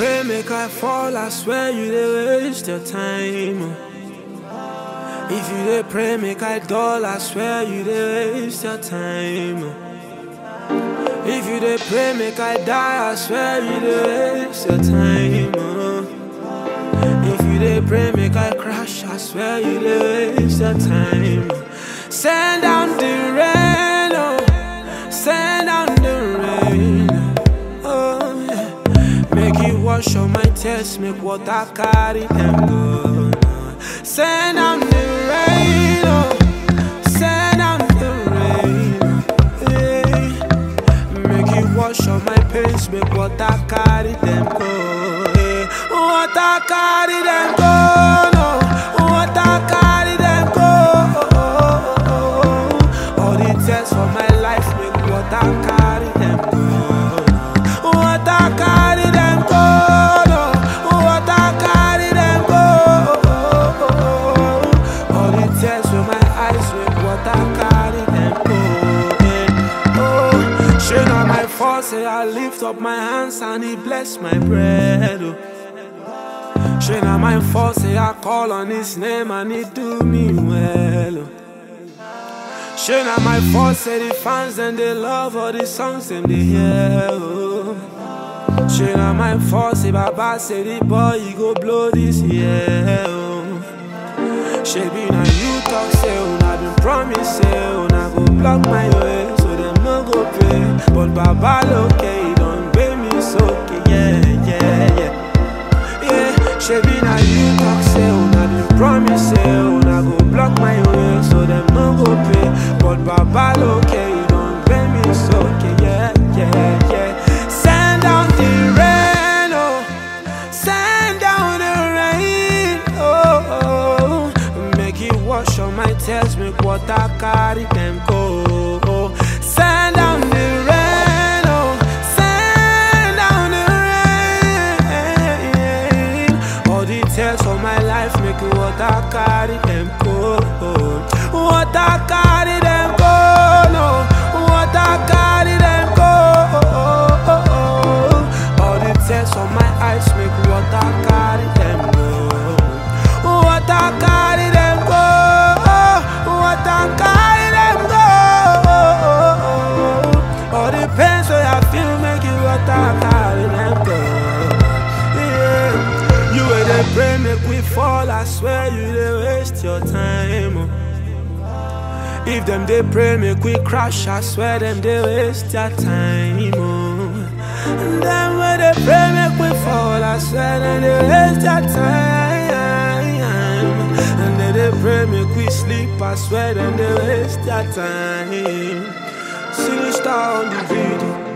pray, make I fall, I swear you dey waste your time. oh. If you dey pray, make I dull, I swear you dey waste your time. oh. If you dey pray, make I die, I swear you dey waste your time. oh. If you dey pray, make I crash, I swear you dey waste your time. Send down the rain, oh, send down the rain, oh yeah. Make it wash all my tears, make water carry them go. Send down the rain, oh, send down the rain, yeah. Make it wash all my pains, make water carry them go. Yeah. Water carry them go, no. Water carry them go. All the tears for my life, make water carry them go. Water carry them go, no. Water carry them go. All the tears for my eyes, make water carry them go. Yeah. Oh, shame on my fault, say I lift up my hands and He bless my bread. Oh. Shame on my fault, say I call on His name and He do me well. Oh. Shame on my fault, say the fans and they love all the songs and they hear. Oh. Shame on my fault, say Baba say the boy he go blow this year. Oh. Shebi na you talk say una been promise say una go block my way so dem no go pay. But Baba loke he don pay me so okay, yeah yeah yeah. Yeah, shebi na you talk say una been promise say una go block my way so dem no go pay. But Baba loke he don pay me so okay, yeah yeah yeah. Send down the rain, oh, send down the rain, oh, oh. Make it wash all my tears, make water carry them go. Oh. Send down the rain, oh, send down the rain. All the tears for my life, make it water carry them go. Water carry them go, no. Water carry them go. All the tears from my eyes, make water carry them go. Water carry them go. Water carry them go. All the pains that I feel, make it water carry them go. Yeah. You where they pray, make we fall. I swear you they waste your time. oh. If them they pray, make we crash. I swear them they waste their time. Oh. And them when they pray, make we fall. I swear them they waste their time. And then they pray, make we sleep. I swear them they waste their time. See the star on the video.